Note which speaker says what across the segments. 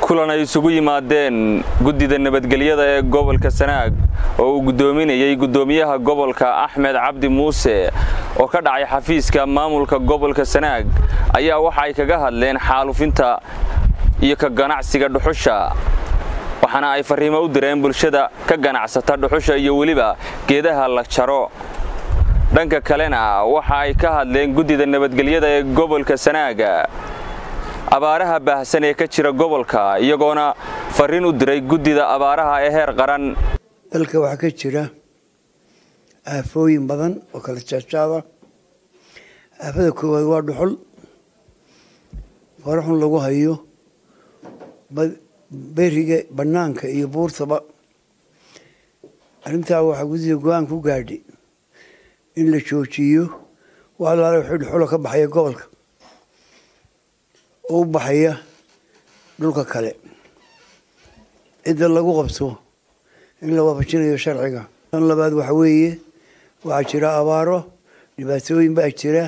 Speaker 1: kulan ay isugu yimaadeen guddida nabadgelyada ee gobolka sanaag oo uu guddoominayey guddoomiyaha gobolka axmed cabdi muuse oo ka dhacay xafiiska maamulka gobolka sanaag ayaa waxa ay kaga hadleen xaalufinta iyo ka ganacsiga dhuxusha waxaana ay farriimo u direen bulshada ka ganacsata dhuxusha iyo weliba geedaha la jaro dhanka kalena waxa ay ka hadleen guddida nabadgelyada ee gobolka sanaaga abaaraha baahsan ee ka jira gobolka iyagoona farriin u diray guddida abaaraha ee heer qaran
Speaker 2: dalka waxaa ka jira aafooyin badan oo kala jaajaada aafada koowaad waa dhuxul faraxun lagu hayo beriga bannaanka iyo buurtaba arrintaa waxaa guddida go-aan ku gaadhay in la joojiyo wax alaale wixii dhuxula ka baxaya gobolka oo u baxaya dhulka kale cidda lagu qabto in la waafajinayo sharciga tan labaad waxa weeye waxaa jira abaaro dhibaatooyin baa jira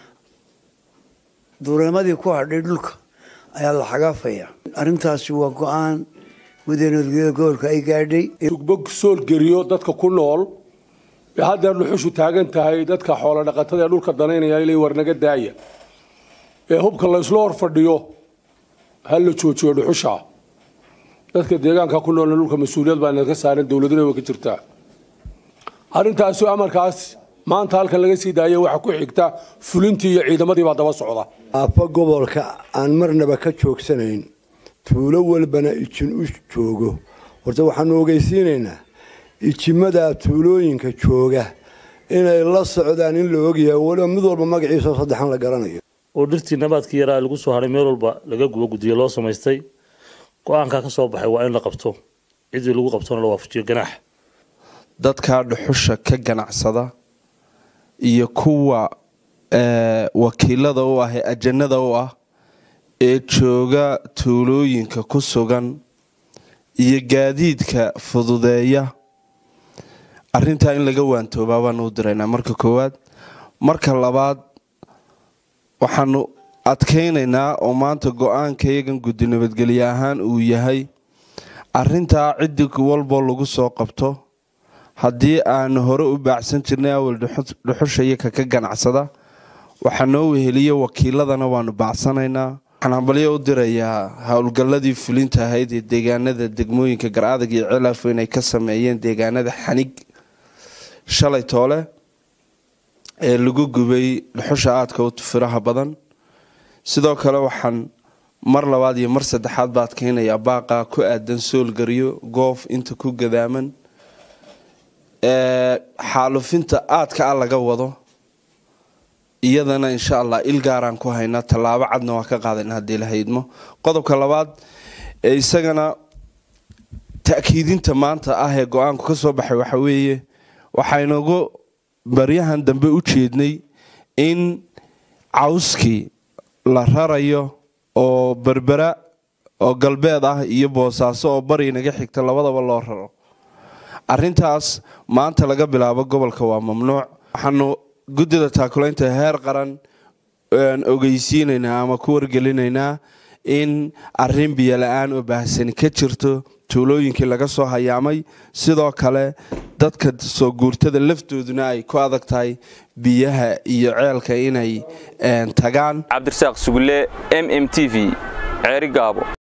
Speaker 2: duureemadii ku hadhay dhulka ayaa la xagaafaya arrintaasi waa go-aan guddida nabadgelyada gobolka ay gaadhay
Speaker 3: tugbog soolgeliyo dadka ku nool ee haddeer dhuxushu taagan tahay dadka xoolo dhaqatada ee dhulka danaynaya ilay warnaga daaya ee hubka laysla hor fadhiyo ha la joojiyo dhuxusha dadka deegaanka ku noolna dhulka mas-uuliyad baa inaga saaran dowladuna way ka jirtaa arrintaasi amarkaas maanta halkan laga sii daaya waxaa ku xigta fulintii iyo ciidamadii baa daba socda
Speaker 4: aafa gobolka aan marnaba ka joogsanayn tuulo walbana ijin u joogo horta waxaanu ogeysiinaynaa ijimadaa tuulooyinka jooga inay la socdaan in la ogyahay waliba mid walba magaciisao saddexan la garanayo
Speaker 5: oo dhirtii nabaadkii yaraa lagu soo haray meel walba laga gubo guddiyo loo samaystay go-aankaa ka soo baxay waa in la qabto ciddii lagu qabtona la waafajiyo ganaax
Speaker 6: dadkaa dhuxusha ka ganacsada iyo kuwa wakiilada u ah ee ajanada u ah ee jooga tuulooyinka ku sugan iyo gaadiidka fududeeya arintaa in laga waantoobaa baanu u diraynaa marka koowaad marka labaad waxaanu adkaynaynaa oo maanta go-aanka iyagan guddi nabadgelye ahaan uu yahay arintaa ciddi walboo lagu soo qabto haddii aanu hore u baacsan jirnay awal dhuxusha iyo kaka ganacsada waxaa noo weheliya wakiiladana waanu baacsanaynaa waxaan hambalyo u dirayaa howlgalladii fulinta ahayd ee deegaanada degmooyinka gar-adag iyo cilaafo inay ka sameeyeen deegaanada xanig shalay toole ee lagu gubay dhuxusha aadka u firaha badan sidoo kale waxaan mar labaad iyo mar saddexaad ba adkeynayaa baaqa ku aadan soolgaryo goof inta ku gadaaman xaalufinta aadka a laga wado iyadana insha allah il gaaraan ku haynaa tallaabo cadna waa ka qaadayna haddii la haydmo qodobka labaad ee isagana ta'kiidinta maanta ah ee go-aanku ka soo baxay waxa weeye waxaynagu baryahan dambe u jeednay in cawskii la rarayo oo berbera oo galbeed ah iyo boosaaso oo bari naga xigta labadaba loo raro arintaas maanta laga bilaabo gobolka waa mamnuuc waxaanu guddida taakulaynta heer qaran ogeysiinaynaa ama ku wargelinaynaa in arin biyo la-aan oo baahsani ka jirto tuulooyinkii laga soo hayaamay sidoo kale dadka soo guurtada laftooduna ay ku adag tahay biyaha iyo ceelka inay tagaan
Speaker 1: cabdirasaaq sugulle m m t v ceeri gaabo